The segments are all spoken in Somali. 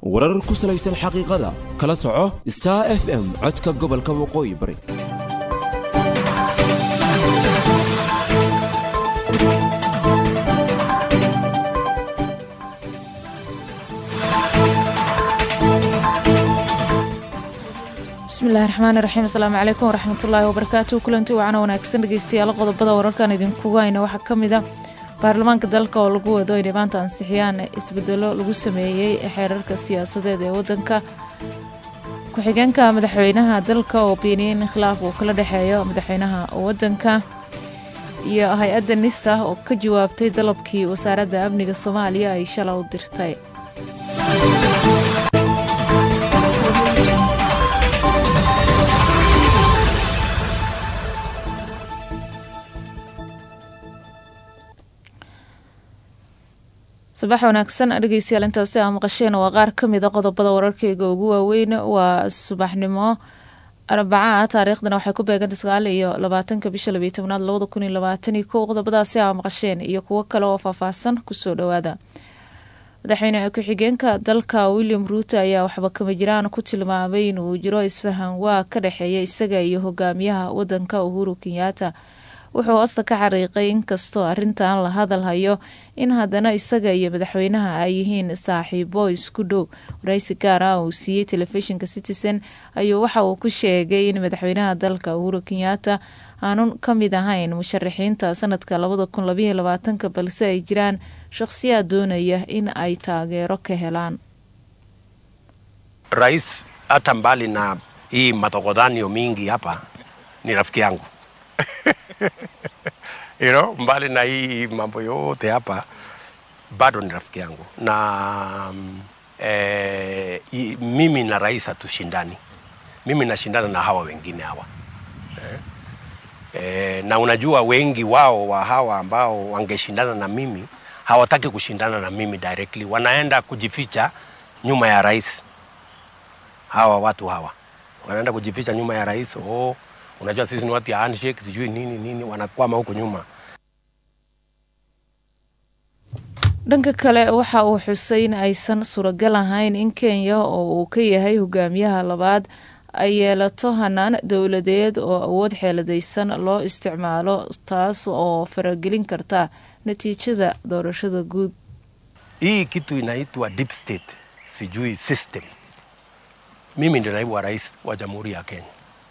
warar ku salaysan xaqiiqada kala soco star f m codka gobolka waqooyi bari bismillahi raxmaani raxiim asalaamu calaykum waraxmatullaahi wabarakaatu kulanti wacana wanaagsan dhegeystayaal qodobada wararkan idinkugu hayna waxaa ka mid a baarlamaanka dalka oo lagu wado inay maanta ansixiyaan isbedelo lagu sameeyey xeerarka siyaasadeed ee wadanka ku-xigeenka madaxweynaha dalka oo beeniyey in khilaaf uu kala dhexeeyo madaxweynaha wadanka iyo hay-adda nisa oo ka jawaabtay dalabkii wasaaradda amniga soomaaliya ay shala u dirtay subax wanaagsan dhegeystayaal intaasi aa maqasheen waa qaar ka mida qodobada wararkeyga ugu waaweyn waa subaxnimo arbaca taariikhdana waxay ku beegantay sagaal iyo labaatanka bisha labiyo tobnaad labada kun iyo labaatan iyo kow qodobadaasi aa maqasheen iyo kuwo kale oo faahfaahsan kusoo dhowaada madaxweyne ku-xigeenka dalka william ruuto ayaa waxba kama jiraan ku tilmaamay inuu jiro isfahan waa ka dhexeeya isaga iyo hogaamiyaha wadanka uhuru kenyaata wuxuu hoosta ka xariiqay inkastoo arrintan la hadal hayo in haddana isaga iyo madaxweynaha ay yihiin saaxiibo isku dhow waraysi gaar ah uu siiyey telefishinka citizen ayuu waxa uu ku sheegay in madaxweynaha dalka uhuru kenyaata aanun ka mid ahayn musharaxiinta sanadka labada kun labayo labaatanka balse ay jiraan shaqhsiyaad doonaya in ay taageero ka helaan Rais hata mbali na hii matokodhanio mingi hapa ni rafiki yangu you know, mbali na hii mambo yote hapa bado ni rafiki yangu na mm, eh, i- mimi na rais hatushindani. Mimi nashindana na hawa wengine hawa eh, eh, na unajua wengi wao wa hawa ambao wangeshindana na mimi hawataki kushindana na mimi directly, wanaenda kujificha nyuma ya rais. Hawa watu hawa wanaenda kujificha nyuma ya rais. Oh, unajua sisi ni watu ya handshake, sijui nini nini, wanakwama huko nyuma. dhanka kale waxa uu xusay in aysan suuragal ahayn in kenya oo uu ka yahay hogaamiyaha labaad ay yeelato hanaan dowladeed oo awood xeeladaysan loo isticmaalo taas oo faragelin karta natiijada doorashada guud Hii kitu inaitwa deep state, sijui system. Mimi ndio naibu wa rais wa Jamhuri ya Kenya.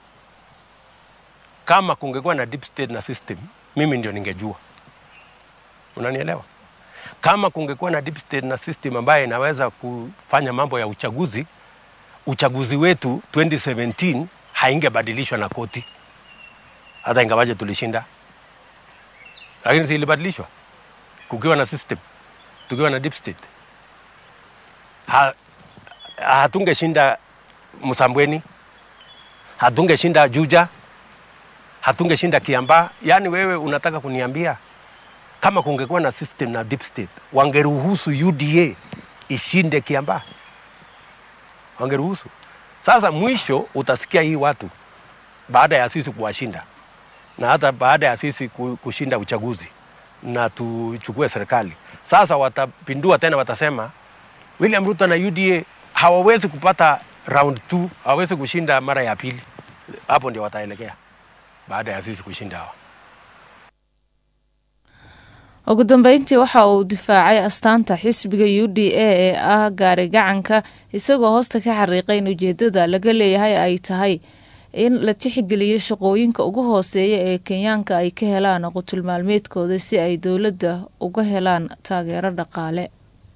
Kama kungekuwa na deep state na system, mimi ndio ningejua. Unanielewa? Kama kungekuwa na deep state na system ambayo inaweza kufanya mambo ya uchaguzi, uchaguzi wetu 2017 haingebadilishwa na koti, hata ingawaje tulishinda, lakini si ilibadilishwa kukiwa na system tukiwa na deep state ha, hatungeshinda Msambweni, hatungeshinda Juja, hatungeshinda Kiambaa. Yaani wewe unataka kuniambia kama kungekuwa na system na deep state wangeruhusu UDA ishinde Kiambaa? Wangeruhusu? Sasa mwisho utasikia hii watu baada ya sisi kuwashinda na hata baada ya sisi ku- kushinda uchaguzi na tuchukue serikali, sasa watapindua tena, watasema William Ruto na UDA hawawezi kupata round 2, hawawezi kushinda mara ya pili. Hapo ndio wataelekea baada ya sisi kushinda hawa. ugu dambeyntii waxa uu difaacay astaanta xisbiga u d a ee ah gaari gacanka isagoo hoosta ka xariiqay in ujeedada laga leeyahay ay tahay in la tixgeliyo shaqooyinka ugu hooseeya ee kenyaanka ay ka helaan qutul maalmeedkooda si ay dowladda uga helaan taageero dhaqaale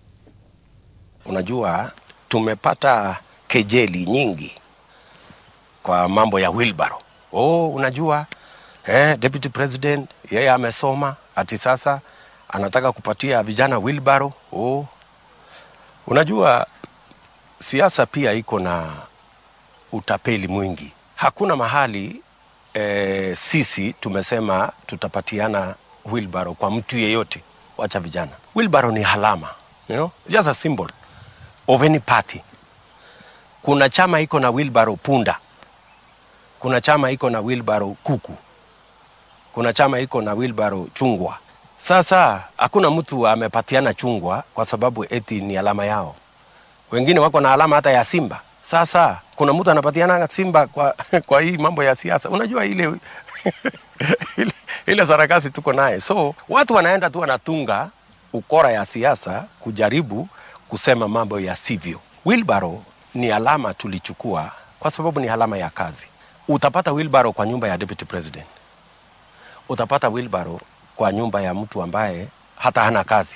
Unajua, tumepata kejeli nyingi kwa mambo ya wheelbarrow. Oh, unajua eh, deputy president yeye amesoma ati sasa anataka kupatia vijana wheelbarrow. Oh, unajua siasa pia iko na utapeli mwingi. Hakuna mahali eh, sisi tumesema tutapatiana wheelbarrow kwa mtu yeyote, wacha vijana. Wheelbarrow ni halama, you know? just a symbol of any party. Kuna chama iko na wheelbarrow punda, kuna chama iko na wheelbarrow kuku, kuna chama iko na wheelbarrow chungwa. Sasa hakuna mtu amepatiana chungwa kwa sababu eti ni alama yao. wengine wako na alama hata ya simba. Sasa kuna mtu anapatiana simba kwa, kwa hii mambo ya siasa. Unajua ile ile, ile sarakasi tuko naye, so watu wanaenda tu wanatunga ukora ya siasa kujaribu kusema mambo ya sivyo. Wilbaro ni alama tulichukua kwa sababu ni alama ya kazi. Utapata wilbaro kwa nyumba ya deputy president, utapata wilbaro kwa nyumba ya mtu ambaye hata hana kazi.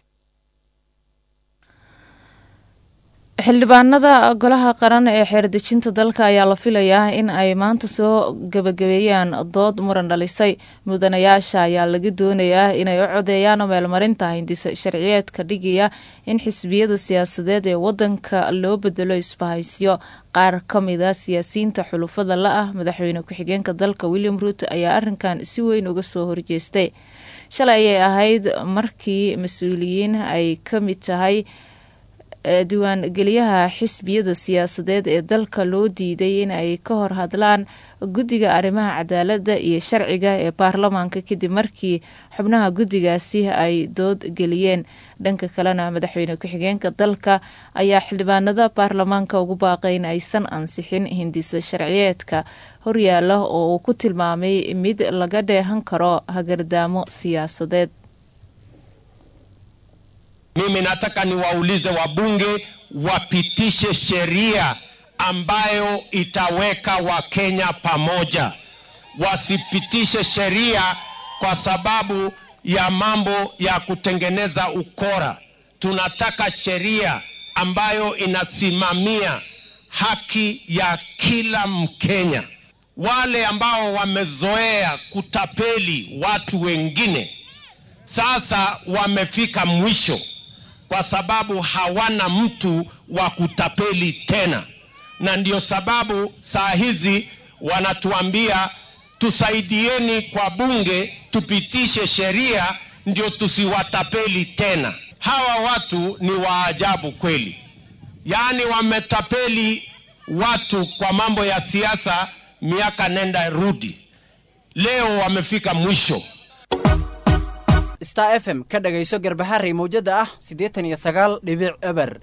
xildhibaanada golaha qaran ee xeerdejinta dalka ayaa la filayaa in ay maanta soo gebagabeeyaan dood muran dhalisay mudanayaasha ayaa laga doonayaa inay u codeeyaan meelmarinta hindisa sharciyeedka dhigaya in xisbiyada siyaasadeed ee wadanka loo bedelo isbahaysyo qaar ka mida siyaasiyiinta xulufada la ah madaxweyne ku-xigeenka dalka william ruuto ayaa arinkan si weyn uga soo horjeestay shalay ayay ahayd markii mas-uuliyiin ay ka mid tahay diiwaangeliyaha xisbiyada siyaasadeed ee dalka loo diiday in ay ka hor hadlaan guddiga arrimaha cadaaladda iyo sharciga ee baarlamaanka kadib markii xubnaha guddigaasi ay dood geliyeen dhanka kalena madaxweyne ku-xigeenka dalka ayaa xildhibaanada baarlamaanka ugu baaqay in aysan ansixin hindisa sharciyeedka horyaala oo uu ku tilmaamay mid laga dheehan karo hagardaamo siyaasadeed Mimi nataka niwaulize wabunge wapitishe sheria ambayo itaweka Wakenya pamoja, wasipitishe sheria kwa sababu ya mambo ya kutengeneza ukora. Tunataka sheria ambayo inasimamia haki ya kila Mkenya. Wale ambao wamezoea kutapeli watu wengine sasa wamefika mwisho kwa sababu hawana mtu wa kutapeli tena, na ndio sababu saa hizi wanatuambia tusaidieni kwa bunge tupitishe sheria ndio tusiwatapeli tena. Hawa watu ni waajabu kweli, yaani wametapeli watu kwa mambo ya siasa miaka nenda rudi, leo wamefika mwisho. star f m ka dhagayso garbaharey mawjada ah siddeetan iyo sagaal dhibic eber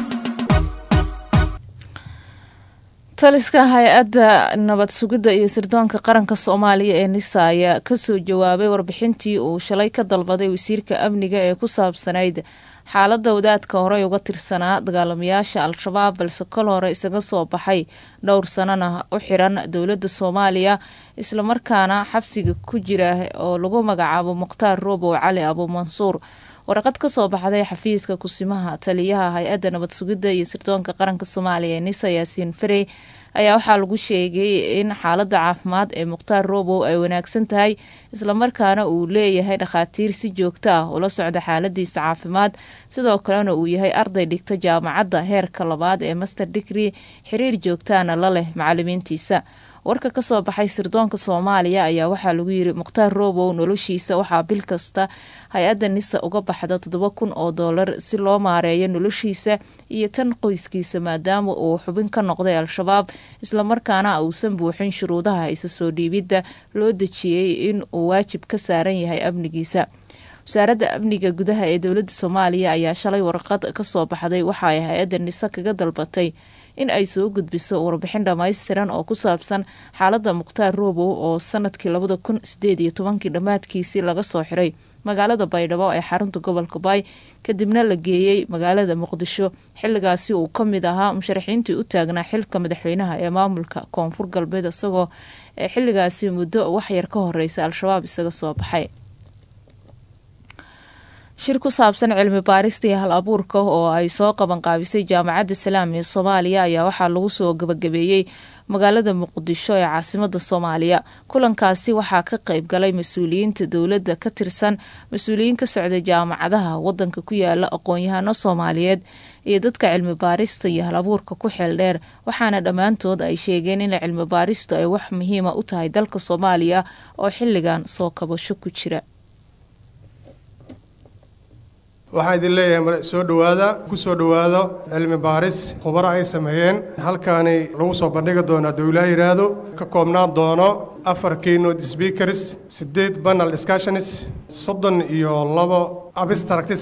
taliska hay-adda nabad sugidda iyo sirdoonka qaranka soomaaliya ee nisa ayaa kasoo jawaabay warbixintii uu shalay ka dalbaday wasiirka amniga ee ku saabsanayd xaaladda wadaadka horey uga tirsanaa dagaalamayaasha al-shabaab balse kol hore isaga soo baxay dhowr sanana u xiran dowladda soomaaliya islamarkaana xabsiga ku jira oo lagu magacaabo mukhtaar roobow cali abuumansuur waraqad kasoo baxday xafiiska kusimaha taliyaha hay-adda nabad sugidda iyo sirdoonka qaranka soomaaliya ee nisa yaasiin farey ayaa waxaa lagu sheegay in xaaladda caafimaad ee mukhtaar roobow ay wanaagsan tahay islamarkaana uu leeyahay dhakhaatiir si joogto ah ula socda xaaladiisa caafimaad sidoo kalena uu yahay arday dhigta jaamacadda heerka labaad ee master digri xiriir joogtaana la leh macalimiintiisa warka kasoo baxay sirdoonka soomaaliya ayaa waxaa lagu yiri mukhtaar roobow noloshiisa waxaa bil kasta hay-adda nisa uga baxda toddoba kun oo doolar si loo maareeyo noloshiisa iyo tan qoyskiisa maadaama uu xubin ka noqday al-shabaab islamarkaana uusan buuxin shuruudaha isa soo dhiibidda loo dejiyey in uu waajib ka saaran yahay amnigiisa wasaaradda amniga gudaha ee dowladda soomaaliya ayaa shalay warqad kasoo baxday waxa ay hay-adda nisa kaga dalbatay in ay soo gudbiso warbixin dhammaystiran oo ku saabsan xaaladda mukhtaar roobow oo sanadkii labada kun sideed iyo tobankii dhammaadkiisii laga soo xiray magaalada baydhabo ee xarunta gobolka baay kadibna la geeyey magaalada muqdisho xilligaasi uu ka mid ahaa musharaxiintii u taagnaa xilka madaxweynaha ee maamulka koonfur galbeed isagoo xilligaasi muddo waxyar ka horeysa al-shabaab isaga soo baxay shir ku saabsan cilmi baarista iyo hal abuurka oo ay soo qabanqaabisay jaamacadda salaam ee soomaaliya ayaa waxaa lagu soo gabagabeeyey magaalada muqdisho ee caasimada soomaaliya kulankaasi waxaa ka qeyb galay mas-uuliyiinta dowladda ka tirsan mas-uuliyiin ka socda jaamacadaha wadanka ku yaala aqoon-yahano soomaaliyeed iyo dadka cilmi baarista iyo hal abuurka ku xeel dheer waxaana dhammaantood ay sheegeen in cilmi baaristu ay wax muhiima u tahay dalka soomaaliya oo xilligan soo kabasho ku jira waxaan idin leeyahay soo dhowaada ku soo dhowaado cilmi baaris khubaro ay sameeyeen halkaani lagu soo bandhigi doonaa hadduu ilaah yidhaahdo ka koobnaan doono afar keynote speakers siddeed panel discussions soddon iyo labo abstracts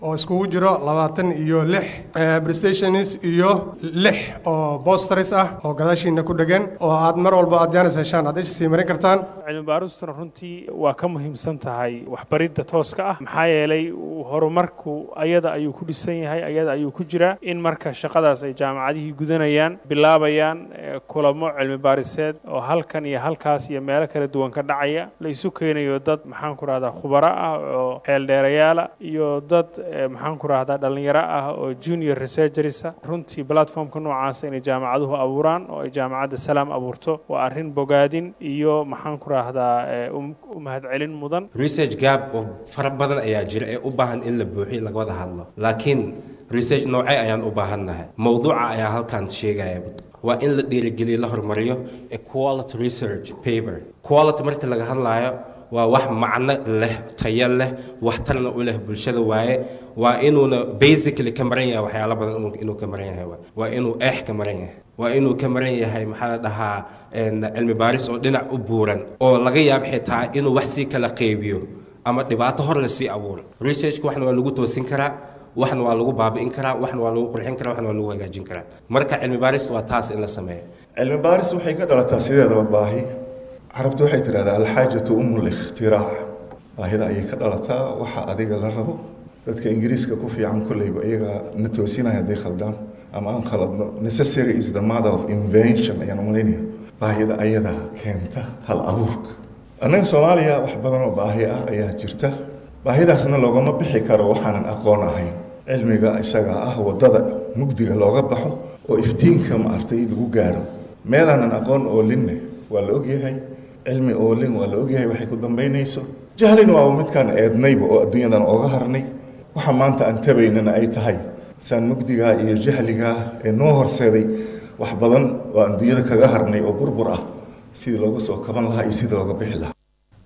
oo iskugu jiro labaatan iyo lix prestations iyo lix oo bosters ah oo gadaashiina ku dhegan oo aad mar walba aad jaanis heshaan aad isha sii marin kartaan cilmi baaristuna runtii waa ka muhiimsan tahay waxbaridda tooska ah maxaa yeelay horumarku ayada ayuu ku dhisan yahay ayada ayuu ku jiraa in marka shaqadaas ay jaamacadihii gudanayaan bilaabayaan kulamo cilmi baariseed oo halkan iyo halkaas iyo meelo kala duwan ka dhacaya la isu keenayo dad maxaan ku rahdaa khubaro ah oo xeeldheerayaala iyo dad maxaan ku rahdaa dhallinyaro ah oo junior researchersa runtii platformka noocaasa inay jaamacaduhu abuuraan oo ay jaamacadda salaam abuurto waa arrin bogaadin iyo maxaan ku rahdaa u mahadcelin mudan research gap oo fara badan ayaa jira ee u baahan in la buuxiyo laga wada hadlo laakiin research noocee ayaan u baahannahay mowduuca ayaa halkan sheegaya waa in la dhiirigeliyo la horumariyo ee quality research paper quality marka laga hadlaayo waa wax macno leh tayo leh waxtarna u leh bulshada waaye waa inuuna basically ka maran yahay waxyaalo badan inuu ka maran yahay waa inuu eex ka maran yahay waa inuu ka maran yahay maxaa la dhahaa cilmi baaris oo dhinac u buuran oo laga yaabo xitaa inuu wax sii kala qeybiyo ama dhibaato hor la sii abuuro researchka waxna waa lagu toosin karaa waxna waa lagu baabi'in karaa waxna waa lagu qurxin karaa waxna waa lagu hagaajin karaa marka cilmi baaris waa taas in la sameeyo cilmi baaris waxay ka dhalataa sideedaba baahi carabtu waxay tidhahdaa alxaajatu umu likhtirac baahida ayay ka dhalataa waxa adiga la rabo dadka ingiriiska ku fiican kolleyba iyagaa na toosinaya hadday khaldaan ama aan khaladno necessary is the mother of invention ayaan umalaynaya baahida ayadaa keenta hal abuurka annaga soomaaliya wax badan oo baahi ah ayaa jirta baahidaasna loogama bixi karo waxaanan aqoon ahayn cilmiga isaga ah waddada mugdiga looga baxo oo iftiinka maartay lagu gaaro meelaanan aqoon oolinne waa la ogyahay cilmi oolin waa la ogyahay waxay ku dambaynayso jahlin waa midkaan eednayba oo adduunyadan ooga harnay waxa maanta aan tabaynana ay tahay saan mugdigaa iyo jahligaa ee noo horseeday wax badan oo aan adduunyada kaga harnay oo burbur ah sidii looga soo kaban lahaa iyo sidii looga bixi lahaa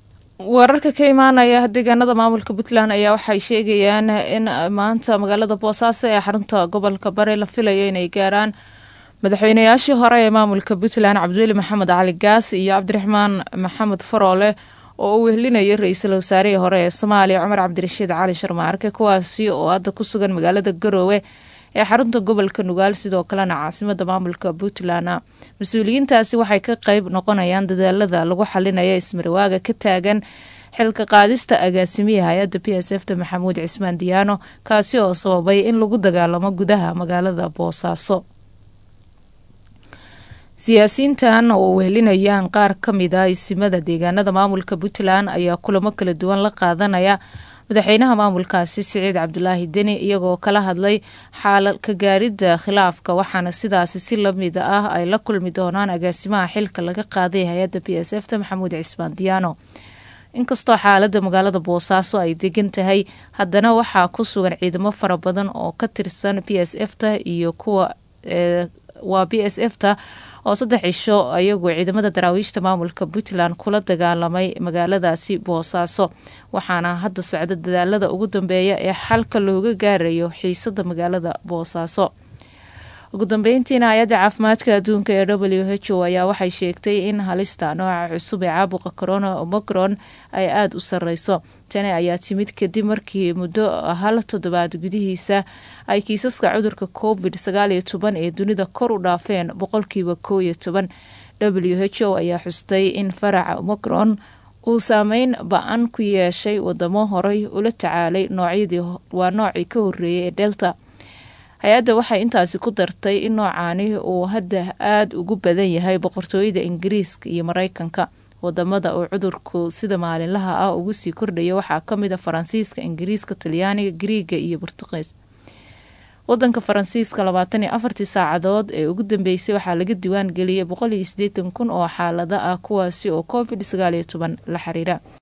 wararka ka imaanaya deegaanada maamulka puntland ayaa waxay sheegayaan in maanta magaalada boosaaso ee xarunta gobolka bari la filayo inay gaaraan madaxweynayaashii hore ee maamulka puntland cabdiweli maxamed cali gaas iyo cabdiraxmaan maxamed faroole oo uu wehelinayay ra-iisul wasaarihii hore ee soomaaliya cumar cabdirashiid cali sharmaarke kuwaasi oo hadda ku sugan magaalada garoowe ee xarunta gobolka nugaal sidoo kalena caasimada maamulka puntland mas-uuliyiintaasi waxay ka qeyb noqonayaan dadaalada lagu xalinaya ismarwaaga ka taagan xilka qaadista agaasimiya hay-adda p s f ta maxamuud cismaan diyaano kaasi oo sababay in lagu dagaalamo gudaha magaalada boosaaso siyaasiyiintan oo wehelinayaan qaar ka mid a isimada deegaanada maamulka puntland ayaa kulamo kala duwan la qaadanaya madaxweynaha maamulkaasi siciid cabdulaahi deni iyagoo kala hadlay xaalal ka gaaridda khilaafka waxaana sidaasi si lamid ah ay la kulmi doonaan agaasimaha xilka laga qaaday hay-adda b s f ta maxamuud cismaan diyaano inkastoo xaalada magaalada boosaaso ay degan tahay haddana waxaa ku sugan ciidamo fara badan oo ka tirsan b s f ta iyo kuwa waa b s f ta oo saddex cisho ayagoo ciidamada daraawiishta maamulka puntland kula dagaalamay magaaladaasi boosaaso waxaana hadda socda dadaalada ugu dambeeya ee xalka looga gaarayo xiisada magaalada boosaaso ugu dambeyntiina hay-adda caafimaadka adduunka ee w h o ayaa waxay sheegtay in halista nooca cusub ee caabuqa corona omicron ay aada u sareyso tani ayaa timid kadib markii muddo hal toddobaad gudihiisa ay kiisaska cudurka covid sagaal iyo toban ee dunida kor u dhaafeen boqolkiiba koo iyo toban w h o ayaa xustay in faraca omicron uu saameyn ba-an ku yeeshay wadamo horey ula tacaalay noocyadii waa noocii ka horeeyay ee delta hay-adda waxay intaasi ku dartay in noocaani uu hadda aada ugu badan yahay boqortooyada ingiriiska iyo mareykanka wadamada uu cudurku sida maalinlaha ah ugu sii kordhaya waxaa kamid a faransiiska ingiriiska talyaaniga griiga iyo burtuqiis wadanka faransiiska labaatan iyo afartii saacadood ee ugu dambeysay waxaa laga diwaan geliyay boqol iyo sideetan kun oo xaalada ah kuwaasi oo covid sagaal iyo toban la xiriira